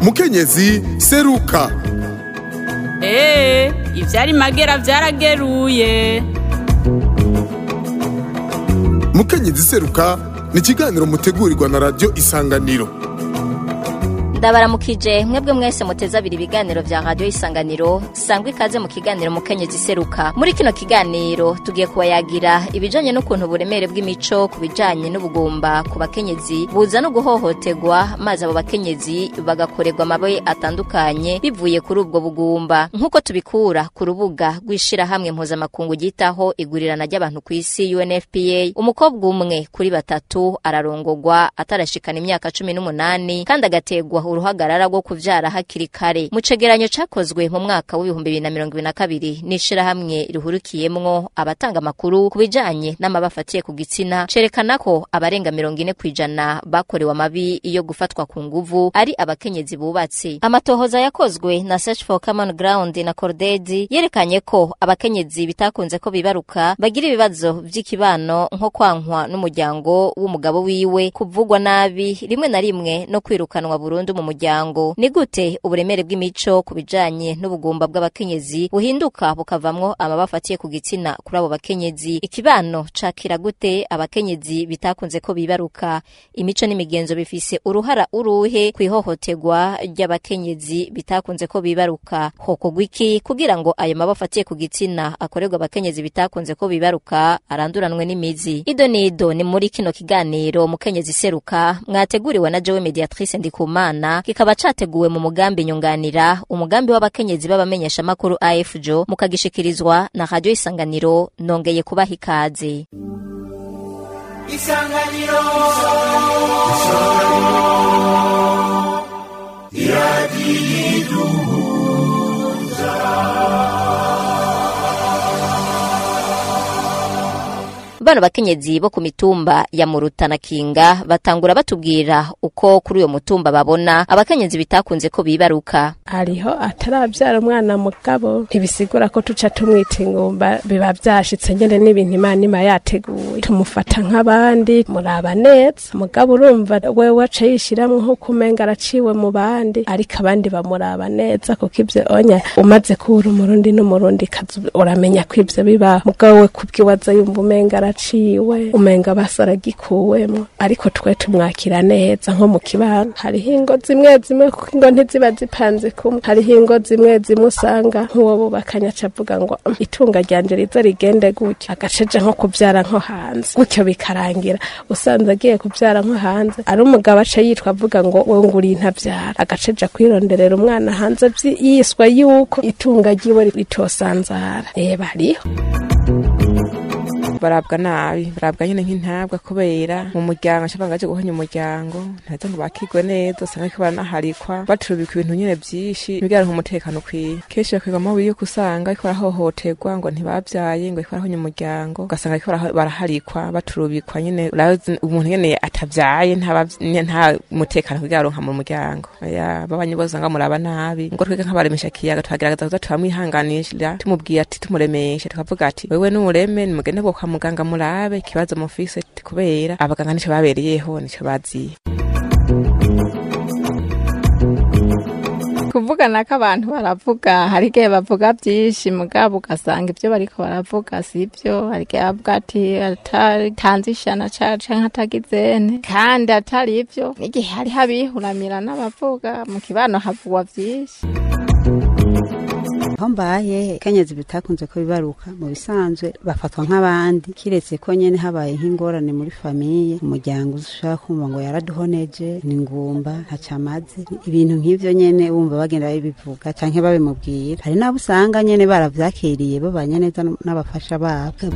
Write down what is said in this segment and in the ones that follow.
mukenyezi seruka eee ivyari magera vyarageruye mukenyezi seruka ni ikiganiro mutegurirwa na radiyo isanganiro ndabaramukije mwebwe mwese muteze abiri ibiganiro vya radiyo isanganiro sangwa ikaze mu kiganiro mukenyezi seruka muri kino kiganiro tugiye kubayagira ibijanye n'ukuntu uburemere bw'imico ku bijanye n'ubugumba ku bakenyezi buza no guhohoterwa maze abo bakenyezi bagakorerwa amabi atandukanye bivuye kuri ubwo bugumba nk'uko tubikura ku rubuga rw'ishirahamwe mpuzamakungu ryitaho igurirana ry'abantu ku isi unfpa umukobwa umwe kuri batatu ararongogwa atarashikana imyaka cumi n'umunani kandi agategwa uruhagarara rwo kuvyara hakiri kare mu cegeranyo cakozwe mu mwaka w'ibihumbi bibiri na mirongo ibiri na kabiri n'ishirahamwe rihurikiyemwo abatanga amakuru ku bijanye n'amabi afatiye ku gitsina cerekana ko abarenga mirongo ine kw'ijana bakorewe amabi yo gufatwa ku nguvu ari abakenyezi bubatse amatohoza yakozwe na search for common ground na cordedi yerekanye ko abakenyezi bitakunze ko bibaruka bagira ibibazo vy'ikibano nko kwankwa n'umuryango w'umugabo wiwe kuvugwa nabi rimwe na rimwe no kwirukanwa burundu mu muryango ni gute uburemere bw'imico ku bijanye n'ubugumba bw'abakenyezi buhinduka bukavamwo amaba afatiye ku gitsina kuri abo bakenyezi ikibano cakira gute abakenyezi bitakunze ko bibaruka imico n'imigenzo bifise uruhara uruhe kwihohoterwa ry'abakenyezi bitakunze ko bibaruka hokorwa iki kugira ngo ayo maba afatiye ku gitsina akorerwa abakenyezi bitakunze ko bibaruka aranduranwe n'imizi ido nido ni muri kino kiganiro mukenyezi seruka mwateguriwe na jewe mediatrice ndikumana kikaba categuwe mu mugambi nyunganira umugambi w'abakenyezi b'abamenyesha makuru AFJO mukagishikirizwa na radio isanganiro nongeye kubaha ikaze isanganiro bano bakenyezi bo ku mitumba ya muruta na kinga batangura batubwira uko kuri uyo mutumba babona abakenyezi bitakunze ko bibaruka hariho atarabyara umwana mugabo ntibisigura ko tuca tumwita ingumba biba byashitse nyene n'ibintu imana ima yateguye tumufata nk'abandi muraba neza mugabo urumva wewe aca yishiramwo nk'uko umenga araciwe mu bandi ariko abandi bamuraba neza kuko ivyo onya umaze kubura umurundi n'umurundi kazi uramenya ko ivyo bibaho mugabo we kubwiwaza yumva umenga araciwe umenga basaragikuwemwo ariko twe tumwakira neza nko mu kibano hariho ingo zimwe zimwe kuko ingo ntiziba zipanze kumwe hariho ingo zimwe zimwe usanga nk'uwo bubakanya avuga ngo "Mm, itunga ryanje riza rigende gutyo agaceje nko kuvyara nko hanze gutyo bikarangira usanze agiye kuvyara nko hanze ari umugabo aca yitwa avuga ngo we nguri ntavyara agaceja kwironderera umwana hanze vyi- yiswa yuko itunga ryiwe ritosanzara eh bariho barabwa nabi barabwa nyine nk'intabwa kubera mu muryango ashobora ngaje guhonya umuryango ntaheza ngo bakigwe neza usanga ko baranaharikwa baturubika ibintu nyine byinshi bigarura umutekano ukwiye kenshi bakwigwamo yuko usanga ariko barahohoterwa ngo ntibabyaye ngo ariko barahonya umuryango ugasanga ariko baraha- baraharikwa baturubikwa nyine urazi umuntu nyene atavyaye ntaba- nye- nta mutekano kugaronka mu muryango ya babanyi bose usanga muraba nabi ngo twebwe nk'abaremesha kiyaga tuhagerageza kuza turamwihanganishira tumubwiye ati tumuremeshe tukavuga ati wewe n'ureme nimugende bwo kwa muganga murabe ikibazo mufise ati kubera abaganga nico babereyeho nico baziye kuvugana ko abantu baravuga hari igihe bavuga byinshi mugabo ugasanga ibyo bariko baravuga si byo hari igihe bavuga ati atatanze ishana cacu canke atagizene kandi atari ivyo n'igihe hariho abihuramira n'abavuga mu kibano havugwa vyinshi aho mbaye kenyezi bitakunze ko bibaruka mu bisanzwe bafatwa nk'abandi kiretse ko nyene habaye nk'ingorane muri famiye umuryango ushaka kumva ngo yaraduhoneje ni ngumba ntacamaze ibintu nk'ivyo nyene wumva bagenda babivuga canke babimubwira hari n'abo usanga nyene baravyakiriye babanye neza n'abafasha babo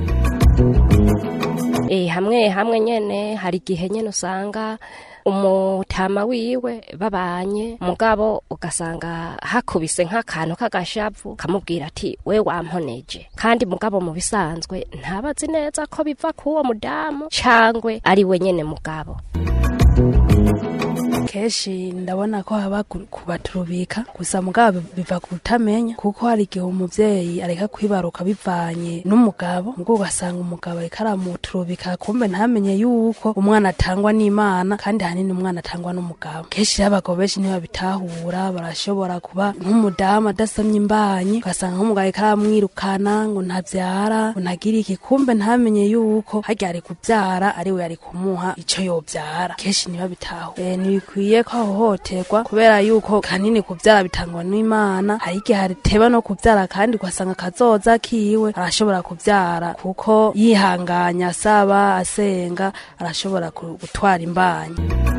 Eh, hamwe hamwe nyene hari igihe nyene usanga umutama wiwe babanye mugabo ugasanga hakubise nk'akantu k'agashavu kamubwira ati we wamponeje kandi mugabo mu bisanzwe ntabazi neza ko biva k'uwo mudamu cangwe ari we nyene mugabo kenshi ndabona ko haba ku- kubaturubika gusa mugabo biva kutamenya kuko hari igihe umuvyeyi areka kwibaruka bivanye n'umugabo ubwo ugasanga umugabo ariko aramuturubika kumbe ntamenye yuko umwana atangwa n'imana kandi hanini umwana atangwa n'umugabo kenshi rero abagabo benshi ntibabitahura barashobora kuba nk'umudamu adasamye imbanyi ugasanga nk'umugabo ariko aramwirukana ngo ntavyara ngo ntagire iki kumbe ntamenye yuko harya ari kuvyara ari we ari kumuha ico yovyara kenshi ntibabitaho e, ntibikwiye ko ahohoterwa kubera yuko kanini kuvyara bitangwa n'imana hari igihe hateba no kuvyara kandi ugasanga kazoza kiwe arashobora kuvyara kuko yihanganya asaba asenga arashobora ku- gutwara imbanyi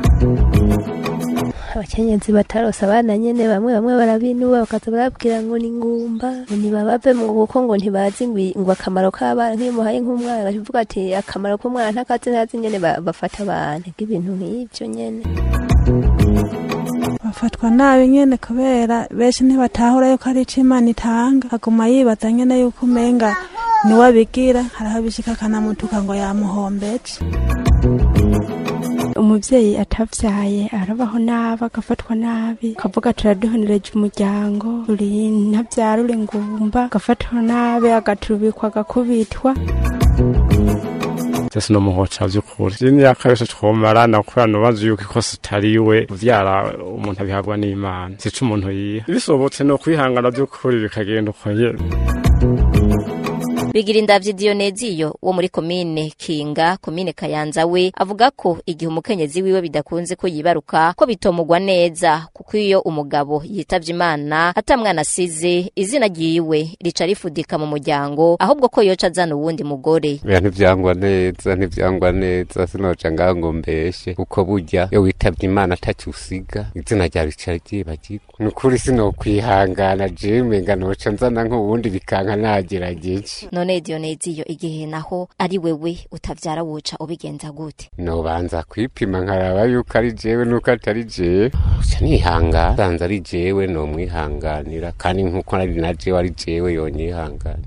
abakenyezi batarose abana nyene bamwe bamwe barabinuba bakaza barabwira ngo ni ngumba ngo ntibabave mu kuko ngo ntibazi ngo i- ngo akamaro k'abana nk'iyo muhaye nk'umwana agavuga ati akamaro k'umwana ntakazi ntazi nyene ba- bafata abantu nk'ibintu nk'ivyo nyene bafatwa nabi nyene kubera benshi ntibatahura yuko ari ico imana itanga aguma yibaza nyene yuko umenga niwe abigira hariho bishika akanamutuka ngo yamuhombeje umuvyeyi atavyaye arabaho nabi agafatwa nabi akavuga turaduhonereje umuryango uri ntavyara uri ngumba agafatwa nabi agaturubikwa agakubitwa Jese no muhoca vy'ukuri jini yakabese twomarana kubera nubaza yuko ikosa atari we kuvyara umuntu abihabwa n'imana sico umuntu yiha bisobotse no kwihangana vy'ukuri bikagenda uko nyene bigira indavyi Dioneziyo wo muri komine Kinga komine Kayanza we avuga ko igihe umukenyezi wiwe bidakunze ko yibaruka ko bitomugwa neza kuko iyo umugabo yitavye Imana ata mwana asize izina ryiwe rica rifudika mu muryango ahubwo ko yoca azana uwundi mugore Bya ntivyangwa neza ntivyangwa neza sinoca ngaho ngo mbeshe kuko burya iyo witavye imana atacyo usiga izina ryawe rica ryibagirwa ni ukuri sinokwihangana jewe nga noca nzana nk'ubundi bikanka nagerageje none Dioneziyo igihe naho ari wewe utavyara woca ubigenza gute nobanza kwipima nkaraba yuko ari jewe nuko atari jewe uca nihangana sanze ari jewe nomwihanganira kandi nkuko ari na jewe ari jewe yonyihangana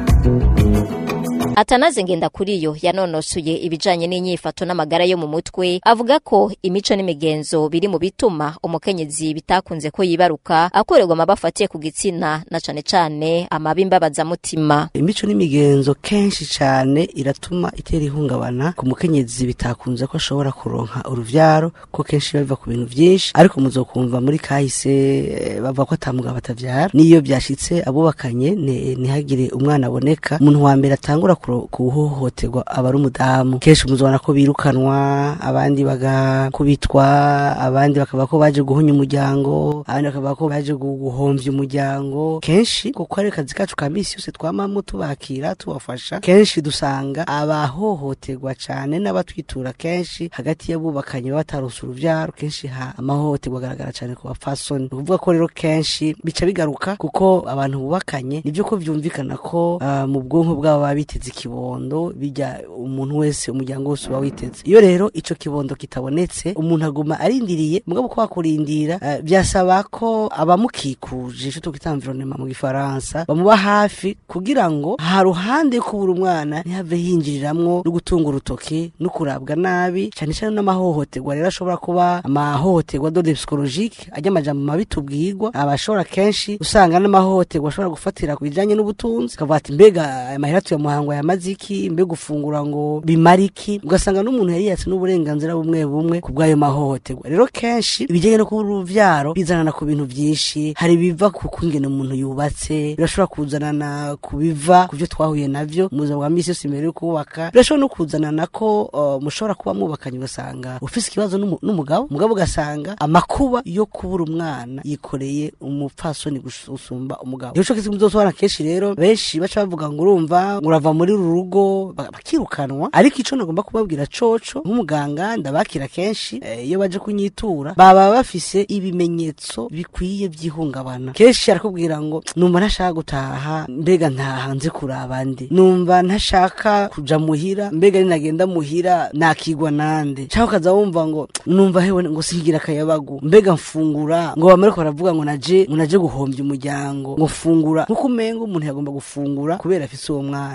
Atanaze ngenda kuri yo yanonosuye ibijanye n'inyifato n'amagara yo mu mutwe avuga ko imico n'imigenzo biri mu bituma umukenyezi bitakunze ko yibaruka akorerwa amabafatiye ku gitsina na cane cane amabi mbabaza mutima imico n'imigenzo kenshi cyane iratuma itera ihungabana ku mukenyezi bitakunze ko ashobora kuronka uruvyaro ko kenshi biba biva ku bintu vyinshi ariko muzokumva muri kahise eh, bavuga ko ata mugabo atavyara niyo byashitse abubakanye ne- ntihagire umwana aboneka umuntu wa mbere atangura kuro- kuhohoterwa aba ari umudamu kenshi muzobona ko birukanwa abandi bagakubitwa abandi bakavuga ko baje guhunya umuryango abandi bakavuga ko baje gu- guhomvya umuryango kenshi kuko ari akazi kacu ka misi yose twamamo tubakira tubafasha kenshi dusanga abahohoterwa cane n'abatwitura kenshi hagati y'abubakanye baba batarose uruvyaro kenshi ha amahohoterwa agaragara cane ku bapfasoni ni ukuvuga ko rero kenshi bica bigaruka kuko abantu bubakanye nivyo ko vyumvikana ko ah, mu bwonko bwabo baba biteze ikibondo bijya umuntu wese umuryango wose uba witeze iyo rero ico kibondo kitabonetse umuntu aguma arindiriye mugabo ko wakurindira eh, byasaba ko abamukikuje ico twita environnement mu gifaransa bamuba hafi kugira ngo ha ruhande yo kubura umwana ntihave hinjiriramwo no gutunga urutoki no kurabwa nabi cyane cyane n'amahohoterwa rero ashobora kuba amahohoterwa dode psychologique ajya amajambo mabi tubwirwa abashobora kenshi usanga n'amahohoterwa ashobora gufatira ku bijanye n'ubutunzi kavuga ati mbega aya mahera tuyamuhangwa yamaze iki mbega gufungura ngo bimara iki ugasanga n'umuntu yari yatse n'uburenganzira bumwe bumwe ku bw'ayo mahohoterwa rero kenshi ibijyanye no kubura uruvyaro bizanana ku bintu byinshi hari ibiva ku kungene umuntu yubatse birashobora kuzanana ku biva ku byo twahuye navyo mu buzima bwa misi yose imbere yo kubaka birashobora no kuzanana ko uh, mushobora kuba mwubakanye ugasanga ufise ikibazo n'umu- n'umugabo umugabo ugasanga amakuba yo kubura umwana yikoreye umupfasoni gusumba umugabo nico kizi muzosobana kenshi rero benshi baca bavuga ngo urumva ngo urava muri uru rugo ba- bakirukanwa ariko ico nagomba kubabwira coco nk'umuganga ndabakira kenshi eh, iyo baje kunyitura baba bafise ibimenyetso bikwiye by'ihungabana kenshi arakubwira ngo numva ntashaka gutaha mbega ntaha nze kuraba ndi numva ntashaka kuja muhira mbega ninagenda muhira nakigwa nande cyangwa ukaza wumva ngo numva hewe ngo singira akayabagu mbega mfungura ngo bamare ko baravuga ngo naje ngo naje guhombya umuryango ngo fungura nkuko umenga umuntu yagomba gufungura kubera afise uwo mwana rero ugasanga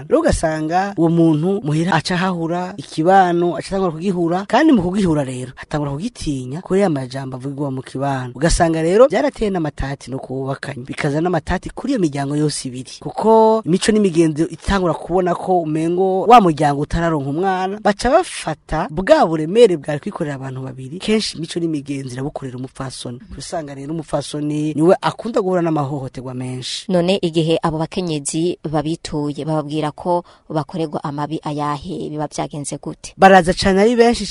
ugasanga uwo muntu muhira aca hahura ikibano aca atangura kugihura kandi mu kugihura rero atangura kugitinya kuri ya majambo avugirwa mu kibano ugasanga rero byarateye n'amatati no kubakanye bikaza n'amatati kuri iyo miryango yose ibiri kuko imico n'imigenzo itangura kubona ko umengo wa muryango utararonka umwana baca bafata bwa buremere bwari kwikorera abantu babiri kenshi imico n'imigenzo irabukorera umupfasoni usanga rero umupfasoni niwe akunda guhura n'amahohoterwa menshi none igihe abo bakenyezi babituye bababwira ko bakorerwa amabi ayahe biba byagenze gute baraza cane ari benshi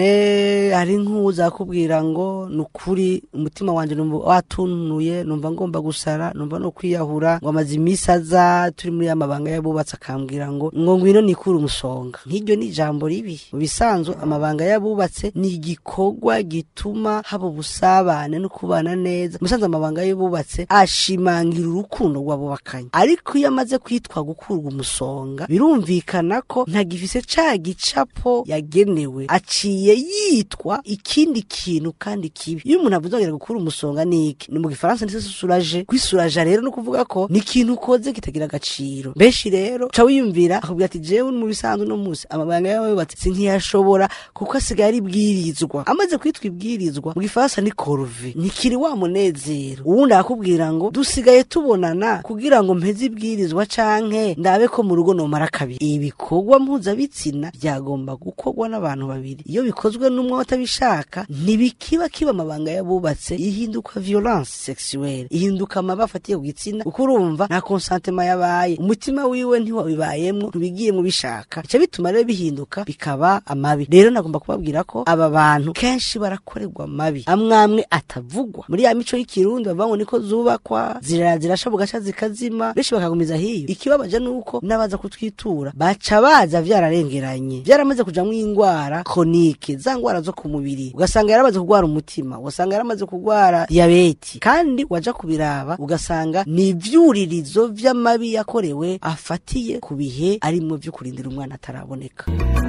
cane hari nk'uza kubwira ngo ni ukuri umutima wanje numva watunuye numva ngomba gusara numva no kwiyahura ngo amaze imisi aza turi muri ya mabanga y'abubatsi akambwira ngo ngo ngwino nikure umusonga nk'iryo ni ijambo ribi mu bisanzwe amabanga y'abubatse ni igikorwa gituma haba ubusabane no kubana neza musanze amabanga y'abubatse ashimangira urukundo rw'abubakanye ariko iyo amaze kwitwa gukurwa umusonga birumvikana ko ntagifise ca gicapo yagenewe aciye yitwa ikindi kintu kandi kibi iyo umuntu avuze ngo gukura umusonga ni iki ni mu gifaransa ndetse susuraje kwisuraja rero no kuvuga ko ni ikintu ukoze kitagira agaciro benshi rero ca wiyumvira akubwira ati jewe mu bisanzwe no musi amabanga yawe yubatse sinkiyashobora kuko asigaye ari ibwirizwa amaze kwitwa ibwirizwa mu gifaransa ni corvée ntikiri wa munezero uwundi akakubwira ngo dusigaye tubonana kugira ngo mpeze ibwirizwa canke ndabe ko mu rugo nomara kabiri ibikorwa mpuzabitsina byagomba gukorwa n'abantu babiri iyo bikozwe n'umwe batabishaka ntibikiba kiba amabanga y'abubatse ihinduka violence sexuelle ihinduka amaba afatiye ku gitsina kuko urumva nta consentiment yabaye umutima wiwe ntiwabibayemwo ntubigiye mu bishaka bica bituma rero bihinduka bikaba amabi rero nagomba kubabwira ko aba bantu kenshi barakorerwa amabi amwamwe atavugwa muri ya mico y'ikirundi bavuga ngo niko zubakwa zirara zirasha bugaca zikazima benshi bakagumiza hiyo ikibabaje nuko n'abaza kutwitura baca baza vyararengeranye vyaramaze kujamwo ingwara kronike za ngwara zo ku mubiri ugasanga yaramaze kugwara umutima ugasanga yaramaze kugwara diyabeti kandi waja kubiraba ugasanga ni ivyuririzo vy'amabi yakorewe afatiye ku bihe arimwo vyo kurindira umwana ataraboneka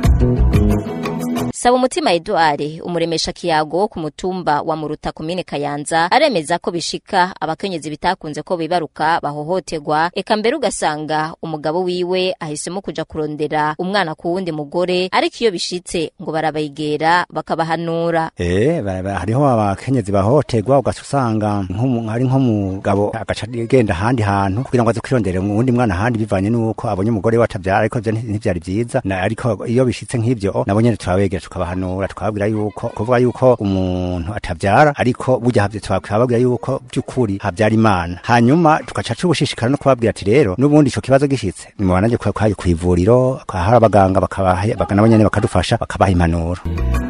saba umutima Edouard umuremesha kiyago wo ku mutumba wa muruta komine kayanza aremeza ko bishika abakenyezi bitakunze ko bibaruka bahohoterwa eka mbere ugasanga umugabo wiwe ahisemo kuja kurondera umwana ku wundi mugore ariko iyo bishitse ngo barabayigera bakabahanura Eh, bara- bara- hariho abakenyezi bahohoterwa ugaca usanga nk'umu- hari nk'umugabo agaca agenda ahandi hantu kugira ngo aze kwirondera uwundi mwana ahandi bivanye n'uko abonye umugore we atabyara ariko ivyo nti- ntivyari vyiza Na- ariko iyo bishitse nk'ivyo nabo nyene turabegera tukabahanura tukababwira yuko kuvuga yuko umuntu atavyara ariko burya havyo tukababwira yuko by'ukuri havyara imana hanyuma tugaca tubushishikara no kubabwira ati rero n'ubundi ico kibazo gishitse nimubanaje kwayo kw'ivuriro hari abaganga bakabaha baka- nabo nyene bakadufasha bakabaha impanuro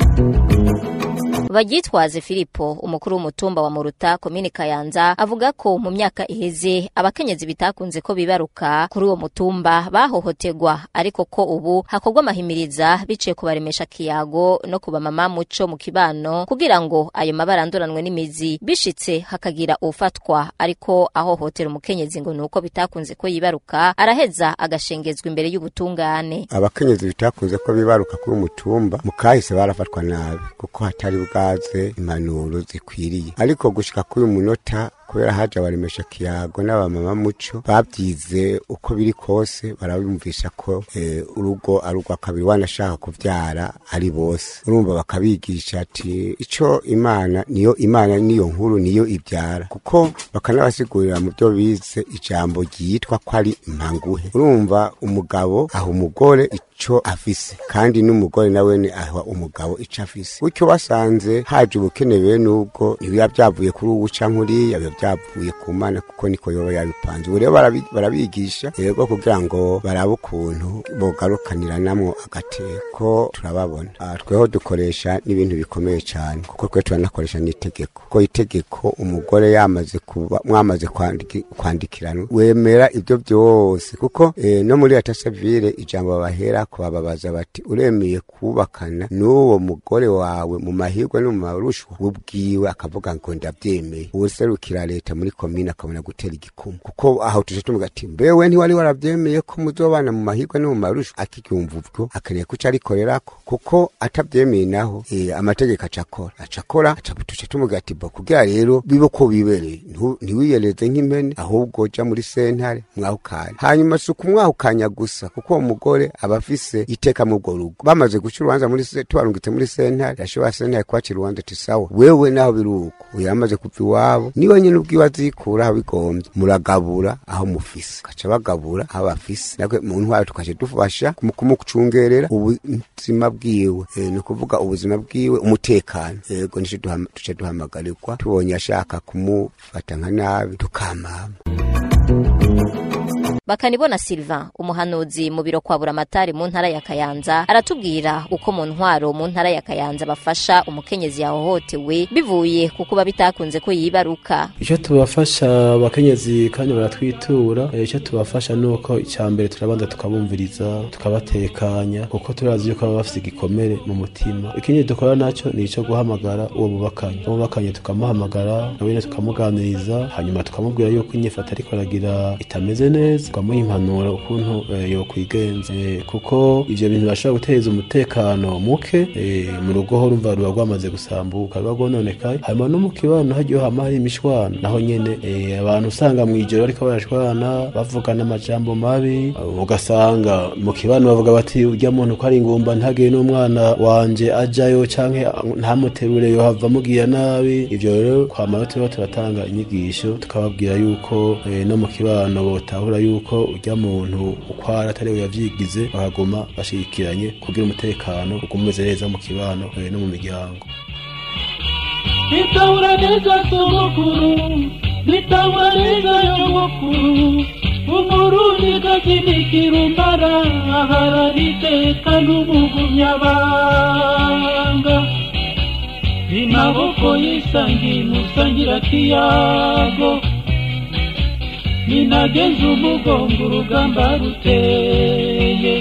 Bagitwaze Filipo umukuru w'umutumba wa Muruta komini Kayanza avuga ko mu myaka iheze abakenyezi bitakunze ko bibaruka kuri uwo mutumba bahohoterwa ariko ko ubu hakorwa amahimiriza biciye kubaremesha kiyago no kuba mama muco mu kibano kugira ngo ayo mabara anduranwe n'imizi bishitse hakagira ufatwa ariko ahohotera umukenyezi ngo nuko bitakunze ko yibaruka araheza agashengezwa imbere y'ubutungane abakenyezi bitakunze ko bibaruka kuri umutumba mu kahise barafatwa nabi kuko hatari bwaze impanuro zikwiriye ariko gushika kuri uyu munota kubera haje abaremesha kiyago n'abamama muco babyize uko biri kose barabumvisha ko eh, urugo ari urwa kabiri wanashaka kuvyara ari bose urumva bakabigisha ati ico imana niyo imana niyo nkuru niyo ibyara kuko bakanabasigurira mu byo bize ijambo ryitwa ko ari impanguhe urumva umugabo aha umugore ico afise kandi n'umugore nawe ni aha umugabo ico afise gutyo basanze haje ubukene bene ubwo ntibiba byavuye kuri ubu canke uriya biba byavuye ku mana kuko niko yoba yabipanze ubu rero barabi- barabigisha rero kugira ngo barabe ukuntu bogarukaniramo agateko turababona Ah, tweho dukoresha n'ibintu bikomeye cyane kuko twe turanakoresha n'itegeko kuko itegeko umugore yamaze kuba mwamaze kwandiki- kwandikirana wemera ibyo byose kuko eh, no muri leta civile ijambo babahera kubababaza bati uremeye kubakana n'uwo mugore wawe mu mahirwe no mu marushwa ubwiwe akavuga ngo ndabyemeye uwuserukira leta muri komine akabona gutera igikumu kuko aho tuje tumuga ati mbewe ntiwari warabyemeye ko muzobana mu mahirwe no mu marushwa akicyumva ubwo akeneye kuca arikorerako kuko atabyemeye naho eh, amategeko aca akora aca akora aca tuca tumuga ati bo kugira rero bibe ko bibereye ntu- ntiwiyereze nk'impene ahubwo ja muri sentare mwahukanye hanyuma si ukumwahukanya gusa kuko uwo mugore aba afise iteka mu urwo rugo bamaze guca urubanza muri se tubarungitse muri sentare yashobora sentare kwacira urubanza ati sawa wewe naho biri uko uyu yamaze kuva iwabo niwe nyine ubwiwe azikura aho bigombye muragabura aho mufise gaca bagabura aho bafise natwe mu ntwaro tukaca dufasha mu kumucungerera ubuzima bwiwe Eh, ni ukuvuga ubuzima bwiwe umutekano yego nico duhama- duca duhamagarirwa tubonye ashaka kumufata nka nabi tukamama bakanibona Sylvain umuhanuzi mu biro kwa buramatari mu ntara ya Kayanza aratubwira uko mu ntwaro mu ntara ya Kayanza bafasha umukenyezi yahohotewe bivuye kuko bitakunze ko yibaruka icyo tubafasha abakenyezi kandi baratwitura eh, icyo tubafasha ni uko icya mbere turabanza tukabumviriza tukabatekanya kuko turazi yuko baba bafite igikomere mu mutima ikindi dukora nacyo ni icyo guhamagara uwo bubakanye uwo bubakanye tukamuhamagara nawe nyine tukamuganiriza hanyuma tukamubwira yuko inyifato ariko aragira itameze neza tukamuha impanuro ukuntu eh, yokwigenza Eh, kuko ivyo bintu bashobora guteza umutekano muke eh, mu rugo ho rumva ruba rwamaze gusambuka ruba rwononekaye hanyuma no mu kibano hagiye hama hari imishwana naho nyene eh, abantu usanga mw'ijoro bariko barashwana bavugana amajambo mabi uh, ugasanga mu kibano bavuga bati urya muntu ko ari ingumba ntagire n'umwana wanje ajayo canke uh, ntamuterure yohava mugira nabi ivyo rero kwama turiho turatanga inyigisho tukababwira yuko eh, no mu kibano botahura yuko urya muntu ukwara atari we yavyigize bakaguma bashigikiranye kugira umutekano ugume umeze neza mu kibano eh, no mu miryango nitahura neza sogokuru nitahura neza yogokuru umurundi gakinikira umbara aharaniteka n'umugumyabanga imaboko yisangiye musangira kiyago ninageze umugongo urugamba ruteye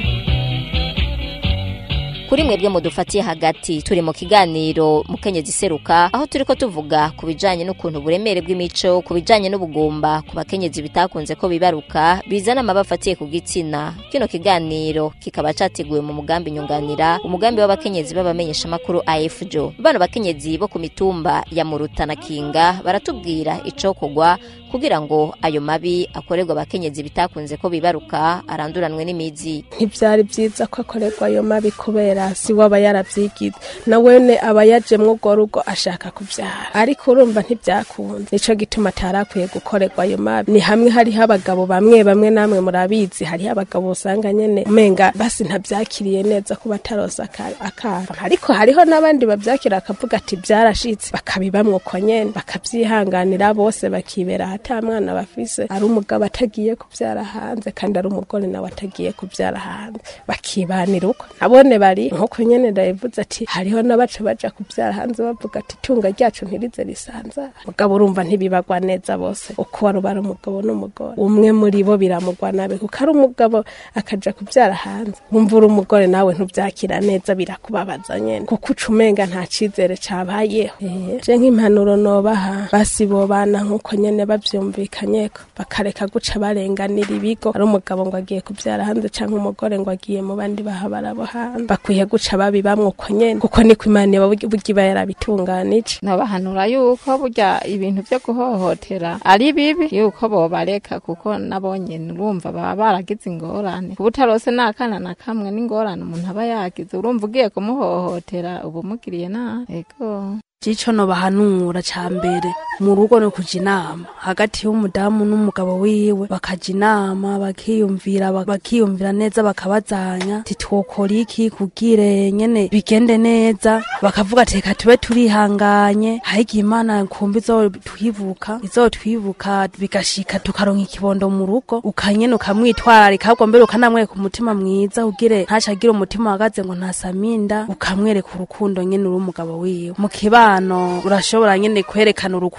kuri mwebwe mudufatiye hagati turi mu kiganiro mukenyezi seruka aho turiko tuvuga ku bijanye n'ukuntu uburemere bw'imico ku bijanye n'ubugumba ku bakenyezi bitakunze ko bibaruka bizana amaba afatiye ku gitsina kino kiganiro kikaba categuwe mu mugambi nyunganira umugambi w'abakenyezi b'abamenyeshamakuru afjo bano bakenyezi bo ku mitumba ya muruta na kinga baratubwira icokorwa kugira ngo ayo mabi akorerwa abakenyezi bitakunze ko bibaruka aranduranwe n'imizi ntibyari byiza ko akorerwa ayo mabi kubera si we aba yarabyigize nawene aba yajemwo urwo rugo ashaka kubyara ariko urumva ntibyakunze nico gituma atarakwiye gukorerwa ayo mabi ni hamwe hariho abagabo bamwe bamwe namwe murabizi hariho abagabo usanga nyene umenga basi ntabyakiriye neza ko batarosa aka- akara ariko hariho n'abandi babyakira akavuga ati byarashitse bakabibamwo uko nyene bakavyihanganira bose bakibera ata mwana bafise ari umugabo atagiye kubyara hanze kandi ari umugore nawe atagiye kubyara hanze bakibanira uko nabone bari nkuko nyene ndabivuze ati hariho n'abaca baja kubyara hanze bavuga ati itunga ryacu ntirize risanzara mugabo urumva ntibibagwa neza bose uko wari ubara umugabo n'umugore umwe muri bo biramugwa nabi kuko ari umugabo akaja kubyara hanze wumva uri umugore nawe ntubyakira neza birakubabaza nyene kuko uca umenga nta cizere cabayeho Eh, je nk'impanuro nobaha basi bobana nkuko nyene bavyumvikanyeko bakareka guca barenganira ibigo ari umugabo ngo agiye kubyara hanze canke umugore ngo agiye mu bandi bahabara bo hanze bakwiye guca babibamwo uko nyene kuko niko imana iba burya iba yarabitunganije nobahanura yuko burya ibintu vyo guhohotera ari bibi yuko bobareka kuko nabo nyene urumva baba baragize ingorane kuba utarose n'akana na kamwe n'ingorane umuntu aba yagize urumva ugiye kumuhohotera uba umugiriye nabi ego cico nobahanura ca mbere mu rugo no kuja inama hagati y'umudamu n'umugabo wiwe bakaja inama bakiyumvira bak- bakiyumvira neza bakabazanya titwokora iki kugire nyene bigende neza bakavuga ati reka tube turihanganye haigihe imana kumva izotwibuka izotwibuka bigashika tukaronka ikibondo mu rugo ukanyene ukamwitwararika ahubwo mbere ukanamwereka umutima mwiza ugire ntaca agira umutima uhagaze ngo ntasaminda ukamwereka urukundo nyene uri umugabo wiwe mu kibano urashobora nyene kwerekana urukundo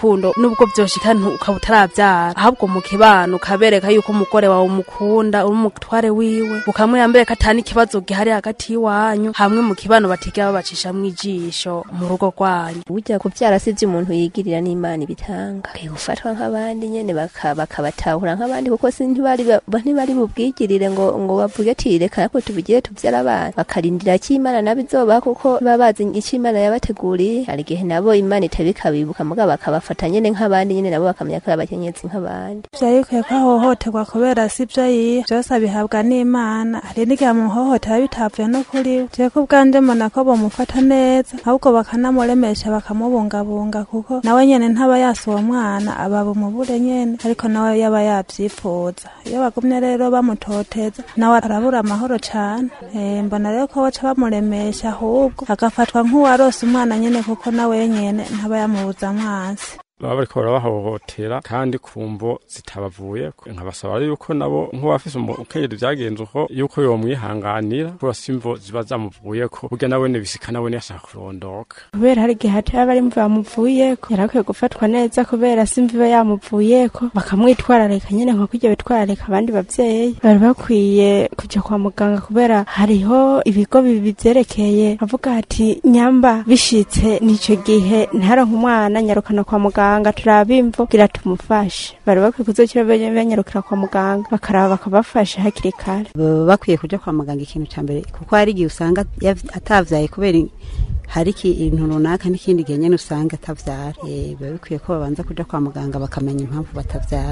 urukundo nubwo vyoshika ntu- ukaba utaravyara ahubwo mu kibano ukabereka yuko umugore wawe umukunda uri umutware wiwe ukamwiyambere ko atani ikibazo gihari hagati y'iwanyu hamwe mu kibano batiga babacishamwo ijisho mu rugo rwanyu burya kuvyara si umuntu yigirira n'imana ibitanga Bakwiye gufatwa nk'abandi nyene baka- bakabatahura nk'abandi kuko si ntibari ba- ntibari bubwigirire ngo ngo bavuge ati reka natwe tubigire tuvyara abana bakarindira ko imana nabo izobaha kuko baba bazi ico imana yabateguriye hari igihe nabo imana itabikabibuka mugabo bakabafata nyene nk'abandi nyene nabo bakamenya ko ari abakenyezi nk'abandi vyari bikwiye ko ahohoterwa kubera si vyo yiha vyose abihabwa n'imana hari n'igihe amuhohotera bitavuye no kuri we jewe ko ubwanje mbona ko bomufata neza ahubwo bakanamuremesha bakamubungabunga kuko nawe nyene ntaba yasa uwo mwana aba bumubure nyene ariko nawe yaba yavyifuza iyo bagumye rero bamutoteza nawe arabura amahoro cane Eh, mbona rero ko baca bamuremesha ahubwo agafatwa nk'uwarose umwana nyene kuko nawe nyene ntaba yamubuza mwansi baba bariko barabahohotera kandi ku mvo zitabavuye nkabasaba yuko nabo nk'uwafise umukenyezi vyagenze uko yuko yomwihanganira kubera si imvo ziba zamuvuyeko burya nawe nibisika nawe yashaka kurondoka kubera hari igihe hataba bari mvu bamuvuyeko yari akwiye gufatwa neza kubera si imvu iba yamuvuyeko bakamwitwararika nyene nko kurya bitwararika abandi bavyeyi bari bakwiye kuja kwa muganga kubera hariho ibigo bibi vyerekeye avuga ati nyamba bishitse nico gihe ntaronka umwana nyarukana kwa muganga turaba imvu kugira tumufashe bari bakwiye kuzokira banyarukira kwa muganga bakaraba bakabafasha hakiri kare baba bakwiye kuja kwa muganga ikintu ca mbere kuko hari igihe usanga yav- atavyaye kubera i- hari ikintu runaka n'ikindi gihe nyene usanga atavyara Eh, biba bikwiye ko babanza kuja kwa muganga bakamenya impamvu batavyara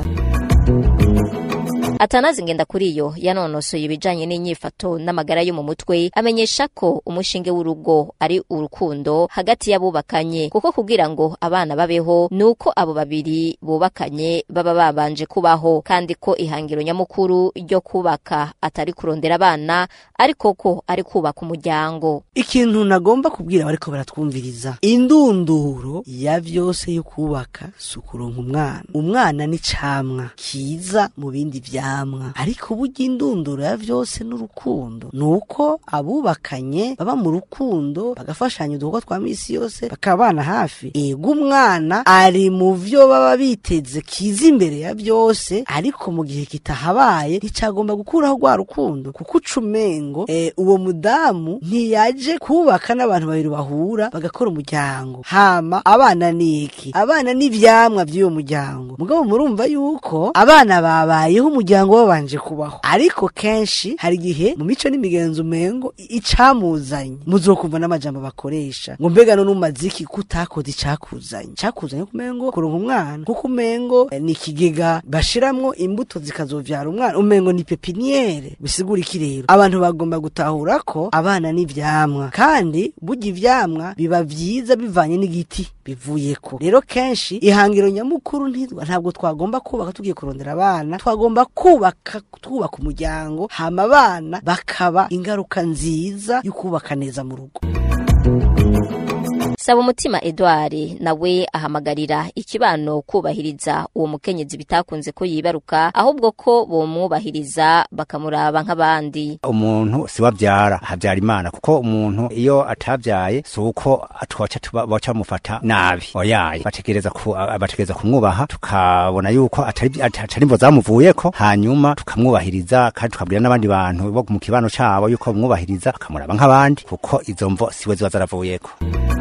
atanazi ngenda kuri yo yanonosoye ibijanye n'inyifato n'amagara yo mu mutwe amenyesha ko umushinge w'urugo ari urukundo hagati y'abubakanye kuko kugira ngo abana babeho nuko abo babiri bubakanye baba babanje kubaho kandi ko ihangiro nyamukuru ryo kubaka atari kurondera abana ariko ko ari kubaka umuryango ikintu nagomba kubwira bariko baratwumviriza indunduro ya vyose yo kubaka si ukuronka umwana umwana ni camwa kiza mu bindi vyamwa ariko burya indunduro ya vyose n'urukundo nuko abubakanye baba mu rukundo bagafashanya udukorwa twa misi yose bakabana hafi ego umwana ari mu vyo baba biteze kiza imbere ya vyose ariko mu gihe kitahabaye nticagomba gukuraho rwa rukundo kuko uca umengo eh, uwo mudamu ntiyaje kubaka n'abantu babiri bahura bagakora umuryango hama abana ni iki abana ni ivyamwa vy'uwo muryango mugabo murumva yuko abana babayeho umuryango babanje kubaho ariko kenshi hari igihe mu mico n'imigenzo umengo i- icamuzanye muzokumva n'amajambo bakoresha ngo mbega none umaze iki ko utakoze icakuzanye icakuzanye kumengo kuronka umwana kuko umengo eh, ni ikigega bashiramwo imbuto zikazovyara umwana umengo ni pepiniere bisigura iki rero abantu bagomba gutahura ko abana ni ivyamwa kandi burya ivyamwa biba vyiza bivanye n'igiti bivuyeko rero kenshi ihangiro nyamukuru ntitwa ntabwo twagomba kubaka tugiye kurondera abana twagomba kubaka twubaka umuryango hama abana bakaba ingaruka nziza yo kubaka neza mu rugo saba umutima edouard nawe ahamagarira ikibano kubahiriza uwo mukenyezi bitakunze ko yibaruka ahubwo ko bomwubahiriza bakamuraba nk'abandi umuntu si wabyara habyara imana kuko umuntu iyo atabyaye si uko twaca tuba- baca bamufata nabi oyaye bategereza ku, a- bategereza kumwubaha tukabona yuko atari atari imvo zamuvuyeko hanyuma tukamwubahiriza kandi tukabwira n'abandi bantu bo mu kibano cabo yuko bamwubahiriza bakamuraba nk'abandi kuko izo mvo siwe ziba zaravuyeko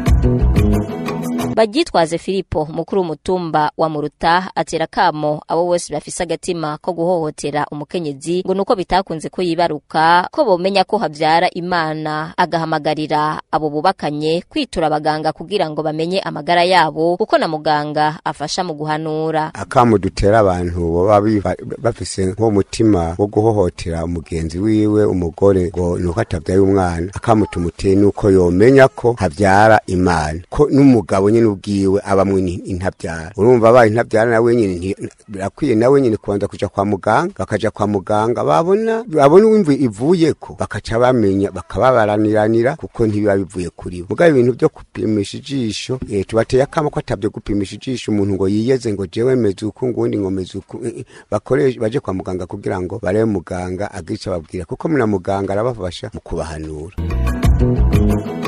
bagitwaze filipo mukuru w'umutumba wa muruta atera kamo abo bose bafise agatima ko guhohotera umukenyezi ngo nuko bitakunze ko yibaruka ko bomenya ko havyara imana agahamagarira abo bubakanye kwitura abaganga kugira ngo bamenye amagara yabo kuko na muganga afasha mu guhanura akamu dutera abantu baba biva- bafise nk'umutima wo guhohotera umugenzi wiwe umugore ngo nuko atabyaye umwana akamu tumuteye nuko yomenya ko habyara imana ko n'umugabo nyine ubwiwe abamwe ni- intabyara urumva abaye intabyara nawe nyine nti- birakwiye nawe nyine kubanza kuja kwa muganga bakaja kwa muganga babona babona uwimvu ivuyeko bakaca bamenya bakababaraniranira kuko ntibiba bivuye kuri bo mugabo ibintu byo gupimisha ijisho eh, tubateye akamo ko atabyo gupimisha ijisho umuntu ngo yiyeze ngo jewe meze uku ngundi ngo meze uku eh, eh, bakoresha baje kwa muganga kugira ngo barebe muganga agice ababwira kuko muna muganga arabafasha mu kubahanura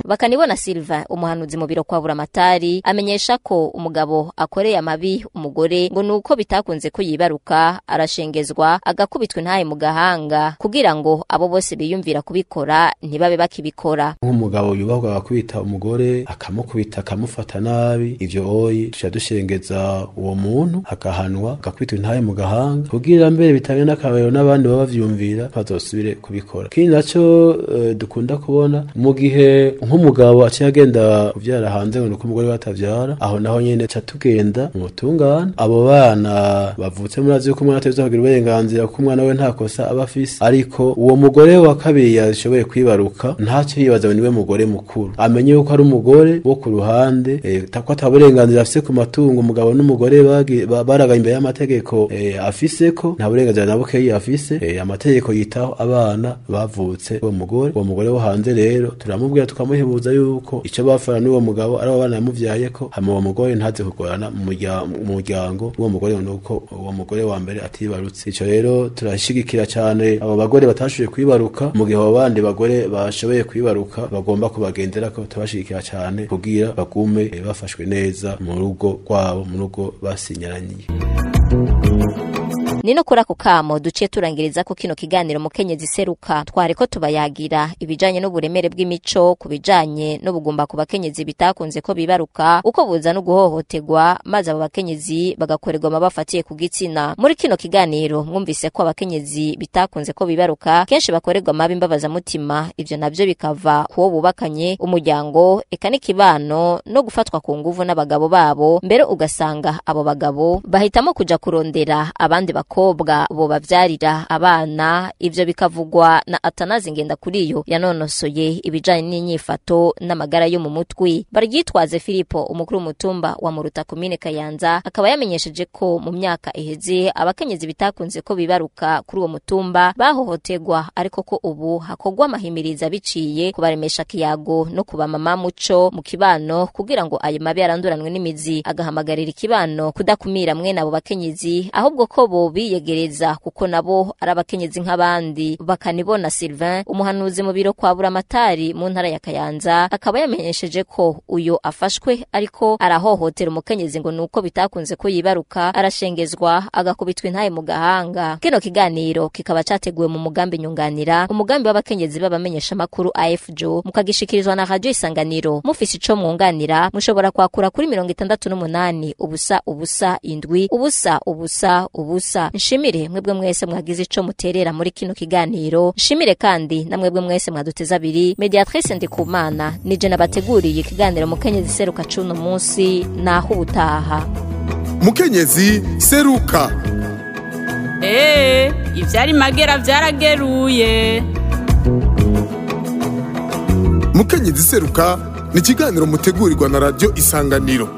bakanibona Silva umuhanuzi mu biro kwa buramatari amenyesha ko umugabo akoreye amabi umugore ngo nuko bitakunze ko yibaruka arashengezwa agakubitwa intahe mu gahanga kugira ngo abo bose biyumvira kubikora ntibabe bakibikora nk'umugabo yubahwa agakubita umugore akamukubita akamufata nabi ivyo oyi tuca dushengeza uwo muntu akahanwa agakubitwa intahe mu gahanga kugira mbere bitange n'akabero n'abandi baba bavyumvira bazosubire kubikora kindi naco eh, dukunda kubona mu gihe nk'umugabo aciye agenda kuvyara hanze ngo nuko umugore batavyara aho naho nyene ca tugenda mu butungane abo bana bavutse murazi yuko umwana ateza kugira uburenganzira kuko umwana we nta kosa aba afise ariko uwo mugore wa kabiri yashoboye kwibaruka ntacyo yibaza ngo niwe mugore mukuru amenye yuko ari umugore wo ku ruhande eh, ko ata burenganzira afise ku matungo umugabo n'umugore bagi- ba- baraga imbere y'amategeko eh, afise ko nta burenganzira na bukeyi afise eh, amategeko yitaho abana bavutse uwo mugore uwo mugore wo hanze rero turamubwira tukamuhebuza yuko ico bafana n'uwo mugabo ari abo bana yamuvyaye ko hama uwo mugore ntaze kugorana mu murya- mu muryango w'uwo mugore ngo nuko uwo mugore wa mbere atibarutse ico rero turashigikira cane abo bagore batashoboye kwibaruka mu gihe abo bandi bagore bashoboye kwibaruka bagomba kubagendera ko tubashigikira cane kugira bagume eh, bafashwe neza mu rugo rwabo mu rugo basinyaraniye ni no kuri ako kamo duciye turangiriza ko kino kiganiro mukenyezi seruka twari ko tubayagira ibijanye n'uburemere bw'imico ku bijanye n'ubugumba ku bakenyezi bitakunze ko bibaruka uko buza no guhohoterwa maze abo bakenyezi bagakorerwa amabafatiye ku gitsina muri kino kiganiro mwumvise ko abakenyezi bitakunze ko bibaruka kenshi bakorerwa amabi mbabazamutima ivyo navyo bikava kuwo bubakanye umuryango eka n'ikibano no gufatwa ku nguvu n'abagabo babo mbere ugasanga abo bagabo bahitamo kuja kurondera abandi bakobwa bo bavyarira abana ivyo bikavugwa na Atanazi ngenda kuri yo yanonosoye ibijanye n'inyifato n'amagara yo mu mutwi baryitwaze Filipo umukuru w'umutumba wa Muruta komine Kayanza akaba yamenyesheje ko mu myaka iheze abakenyezi bitakunze ko bibaruka kuri uwo mutumba bahohoterwa ariko ko ubu hakogwa amahimiriza biciye kubaremesha kiyago no kubamama muco mu kibano kugira ngo ayo mabi yaranduranwe n'imizi agahamagarira ikibano kudakumira mwene abo bakenyezi ahubwo ko bo biyegereza kuko nabo ari abakenyezi nk'abandi bakanibona Sylvain umuhanuzi mu biro kwa buramatari mu ntara ya Kayanza akaba yamenyesheje ko uyo afashwe ariko arahohotera umukenyezi ngo nuko bitakunze ko yibaruka arashengezwa agakubitwa intaye mu gahanga kino kiganiro kikaba categuwe mu mugambi nyunganira umugambi w'abakenyezi b'abamenyesha makuru AFJO mukagishikirizwa na radio isanganiro mufise ico mwunganira mushobora kwakura kuri mirongo itandatu n'umunani ubusa ubusa indwi ubusa ubusa ubusa nshimire mwebwe mwese mwagize ico muterera muri kino kiganiro nshimire kandi na mwebwe mwese mwaduteza abiri mediatrice ndikumana nije nabateguriye ikiganiro mukenyezi seruka cuno munsi naho ubutaha mukenyezi seruka Ee, ivyari magera vyarageruye. mukenyezi seruka ni ikiganiro mutegurirwa na radiyo isanganiro